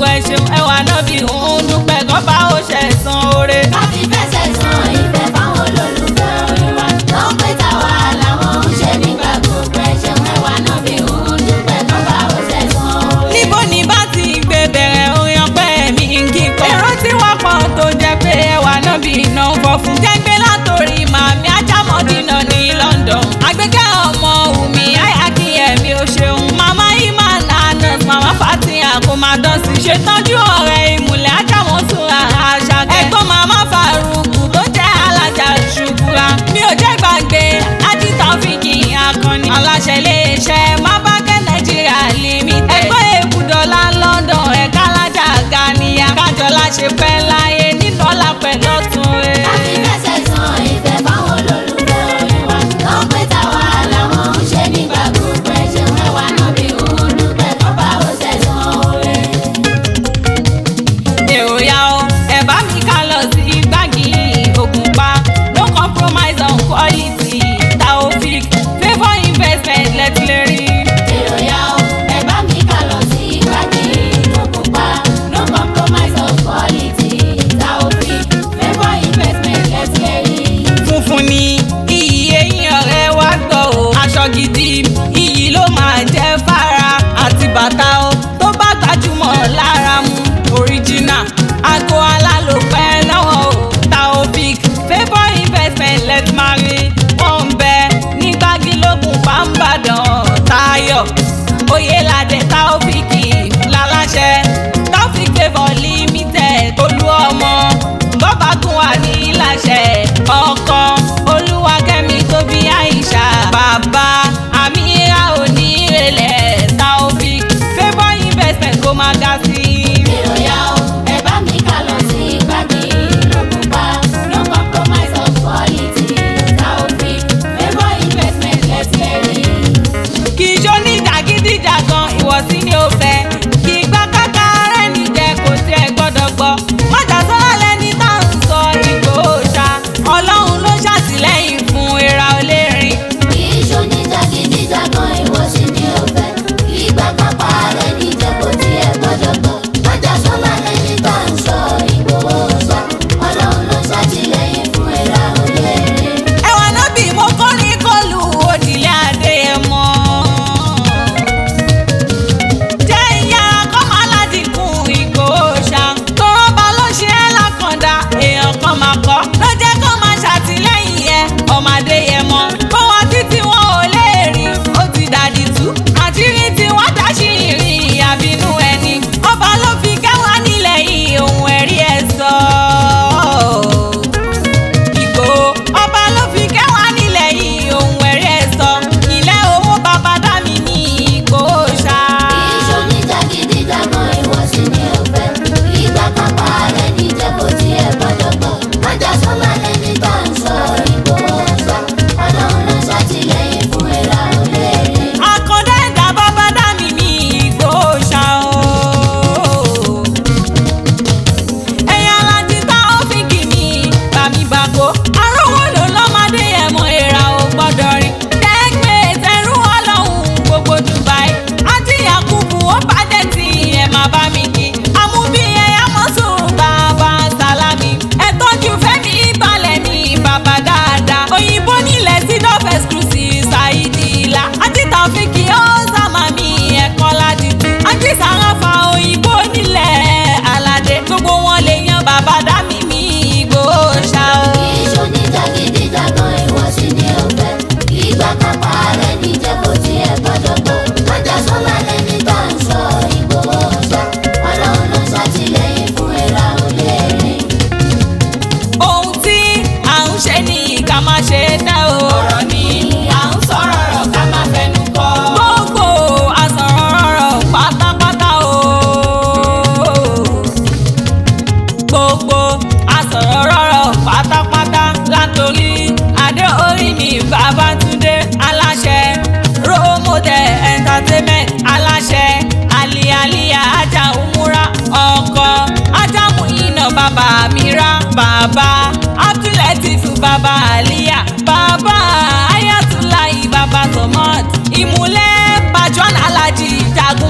ẹ ṣeun ẹwà náà bí òun dúpẹ́ kọ́ba ó ṣẹ̀ san oore. Káfí fẹsẹ̀ san ìfẹ́ fáwọn olólùfẹ́ orin wa. Tó ń pè táwa làwọn ń ṣe nígbà gbogbo ẹ̀ṣẹ̀ ẹ̀wà náà bí òun dúpẹ́ kọ́ba ó ṣẹ̀ san oore. níbo ni bá ti gbé bẹ̀rẹ̀ orin ọpẹ́ mi kí n kọ́. èrò tí wọ́n pọ̀ tó jẹ́ pé ẹwà náà bí iná ń fọ́ fún. jẹ́gbẹ́ látòrí màmí ajámọ́dínà ní London. àgbékẹ́ ọmọ wùmí àyàkíyẹ̀mí ó ṣeun. màmá iman anas màmá fatia kò máa dán sí. ṣètọ́jú ọ̀rẹ́ ìmùlẹ̀ ajámọ́sùnra àṣà. ẹ̀gbọ́n màmá faruku tó jẹ́ alájà ṣùkúra. mi ò jẹ́ gbàgbé ájíta fìkì akọni. aláṣẹ iléeṣẹ́ mábàkẹ́ nàìjíríà limited. ẹgbẹ́ èbùdọ́lá London ẹ̀ka alájà ganiya. kájọlá ṣe pẹ́ láyé nínú ọ̀la pẹ̀lú ọ̀tún rẹ̀. Káfí fẹsẹ̀ san ìfẹ́ fáwọn olólùfẹ́ orin wa. Tó ń pè táwa làwọn ń ṣe nígbà gbogbo ẹ̀ṣẹ̀ ẹ̀wà náà bí òun dúpẹ́ kọ́ba ó ṣẹ̀ san oore. èrò ya o ẹ bá mi ká lọ sí gbági Ògùnpa no compromise on quality taofik favour investment lẹ́tìlérí. Ìròyà o, ẹ bá mi ká lọ sí ìgbàgì Ògùnpa. No compromise of quality. Taofik, favour investment lẹ́sí ẹ̀rí. funfun ni iyì eyín ọ̀rẹ́ wa gbọ́ o aṣọ gidi iyì ló máa jẹ́ fara àti bàtà o tó bá gbajúmọ̀ lára mu original aago alálòpẹ́ náà o taofik favour investment let marry wọ́n ń bẹ ní gbágilógún pàmbàdàn tayo oyelade taofik láláṣẹ taofik favour limited olú ọmọ bọ́bágún wà ní láṣẹ ọkọ olúwakẹ́mi tóbi àìṣà bàbá àmìíra onírèlẹ̀ taofik favour investment kó máa ga sí i. Ìròyà o, ẹ bá mi ká lọ sí ìgbàgì Ògùnpa. No compromise of quality. Taofik, favour investment lẹ́sí ẹ̀rí. kì í ṣó ní jàgídíjàgan ìwọ̀sí ni ó fẹ́ kì í gbá káká rẹ̀ níjẹ́ kò tiẹ̀ gbọ́dọ̀ gbọ́ mọ́jà sọ́lá lẹ́ni tá à ń sọ Ìgbòho ṣá ọlọ́run ló ṣàtìlẹ́yìn fún ìra olórin Kì í ṣoní jàgídíjàgan ìwọ̀sí ni ó fẹ́. Ìgbà kápá rẹ̀ níjẹ́ kò tiẹ̀ gbọ́dọ̀ gbọ́. Májà sọ́lá lẹ́ni tá à ń sọ Ìgbòho ṣá. Ọlọ́run ló ṣàtìlẹ́yìn fún ẹ̀rá olóore. ẹwà náà bí mo kọrin kọlu òdìlé adéyẹmọ. jẹ́ ìyára kọ́ máa ládìkún Ìgbòho ṣá. tọrọ bá ló ṣe é lákàndá èèyàn kan máa kọ́. ló jẹ́ kó máa ṣàtìlẹ́yìn ẹ ọmọ adéyẹmọ. bó wọn títí wọn ò lè rí ó ti dàdí tú. àṣírí tí wọ́n dáṣì ìrìn àbínú ẹni. ọba ló fi kẹwàá nílẹ̀ yìí ohun ẹ̀rí ẹ̀ sọ. Ìgbòho ọba ló fi kẹwàá nílẹ̀ yìí ohun ẹ̀rí ẹ̀ sọ ilé owó bàbá dá mi ní Ìgbòho ṣá. Kì í ṣoní jàgídíjàgan ìwọ̀sí ni ó fẹ́. Ìgbà kápá rẹ̀ níjẹ́ kò tiẹ̀ gbọ́dọ̀ gbọ́. Májà sọ́lá lẹ́ni tá à ń sọ Ìgbòho ṣá. Ọlọ́run ló ṣàtìlẹ́yìn fún ẹ̀rá olóore. Àkàndá ẹ̀dá bàbá dá mi ní Ìgbòho ṣá o. ẹ̀yin alájí tá ó fi kì mí bàmí bàkó. arówó ló lọ́mọdé ẹ̀mọ ìra ò gbọ́dọ̀ rí. tẹ́gbẹ́ tẹ̀rù ọlọ́run gbogbo Dubai. àti Yakubu ó bàjẹ́ tí ẹ̀ máa bá mi kí. àmúbí ẹ̀yà mọ́sùn bàbá sálámì. ẹ tọ́jú fẹ́mi ìbàlẹ̀ ní bàbá dáadáa. òyìnbó nílẹ̀ sí dọ́f exclusive ṣáìdì ìlà. àti tàfíkì ó sàmà mi ẹ̀kọ́ ládìtú. àti sàràfà òyìnbó nílẹ̀ aládé. gbogbo wọn lè yan bàbá dá mi mi Ìgbòho ṣá o. Kì í ṣoní jàgídíjàgan ìwọ̀sí ni ó fẹ́. Ìgbà kápá rẹ̀ níjẹ́ kò tiẹ̀ gbọ́dọ̀ gbọ́. Májà sọ́lá lẹ́ni tá à ń sọ Ìgbòho ṣá. Ọlọ́run ló ṣàtìlẹ́yìn fún ẹ̀rá olóore. ohun tí à ń ṣe ni ká má ṣe tẹ́ o. ọ̀rọ̀ ni à ń sọ̀rọ̀ rọ̀ ká má fẹnu kọ. gbogbo àsọ̀rọ̀ rọ̀ pátápátá o. gbogbo àsọ̀rọ̀ rọ̀ pátápátá látòrí adé orí mi Babátúndé aláṣẹ role model entertainment aláṣẹ alialia ajá umura ọkọ ajámu iná bàbá mira bàbá abdulatif bàbá aliya bàbá ayatollah bàbá tomot ìmúlẹ̀ bajuan alhaji jagunmade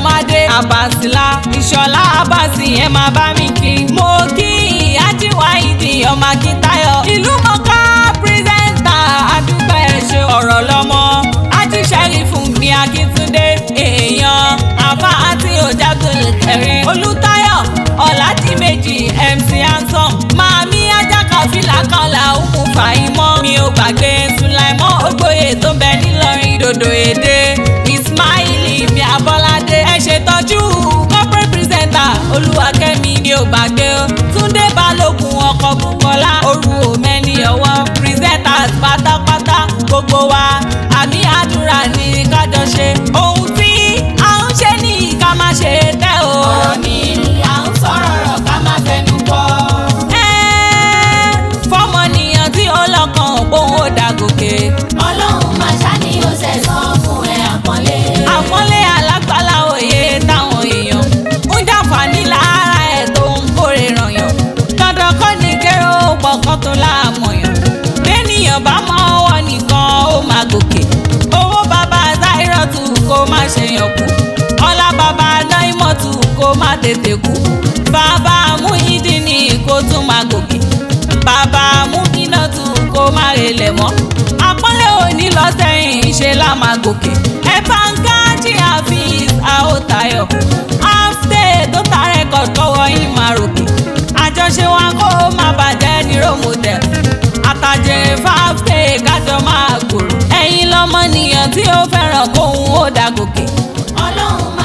àbàsílà ìṣọ̀lá àbàsì yẹn máa bá mi kí. mo kí ajíwá ìdí ọmọ akíntayọ̀ ìlú mọ̀ká pírẹ́sẹ̀ntà àdúgbò ẹ̀ ṣe ọ̀rọ̀ lọ́mọ ajíṣẹ́rì fún mi akíntúndé èèyàn àfa àti òjàgbọ́n kẹrin olùtayọ̀ ọ̀làdìmẹ́jì mc ansom màmí ajákàfílà kan là ń mú fàáyímọ́ mi ò gbàgbé sulaimọ́ ògbóyè tó bẹ nílọrin dòdò èdè ismaili mi abọ́ládé ẹ ṣètọ́jú corporate presenter olúwakẹ́mi mi ò gbàgbé o túndé balógun ọkọ̀ bukola oru omeni ọwọ́ presenters pátápátá gbogbo wa àmì àdúrà ní kájọ ṣe ohun tí à ń ṣe ní ká má ṣe tẹ́ o. ọ̀rọ̀ ni à ń sọ̀rọ̀ rọ̀ ká má fẹnu kọ́. Ẹ́, fọ́mọnìyàn tí ó lọ́kàn òun ó dàgòkè. ọlọ́run máa ṣáni ó ṣẹ̀san fún ẹ àpọ́nlé. àpọ́nlé alágbálá òye táwọn èèyàn ń jàǹfààní lára ẹ̀ tó ń kórè rànyàn. dandan kọ́ ni kéré ó pọ̀kan tó láàmọ̀yàn. bẹ́ẹ̀nìyàn bá mọ ọwọ́ nìkan ó máa gòkè. owó bàbá záírọ̀tù kó má ṣe yàn kú. ọlá bàbá náímọ̀tù kó má tètè kú. bàbá múhídìní kó tún máa gòkè. bàbá múhínàtù kó má relẹ̀ mọ́. àpọ́nlé òní lọ sẹ́yìn ṣe lá máa gòkè. ẹ bá ń kájí àfíìs àótayọ̀. áfítẹ́ tó ta rẹ́kọ̀d kọ́wọ́ yín máa ròkè. àjọṣe wa kó má bàjẹ́ ní ròmọdẹ̀. àtàjèrè fáfítẹ́ kájọ máa gbòòrò. ẹ̀yin lọ́mọnìyàn tí ó fẹ́ràn kóhun ó dàgòkè. ọlọ́run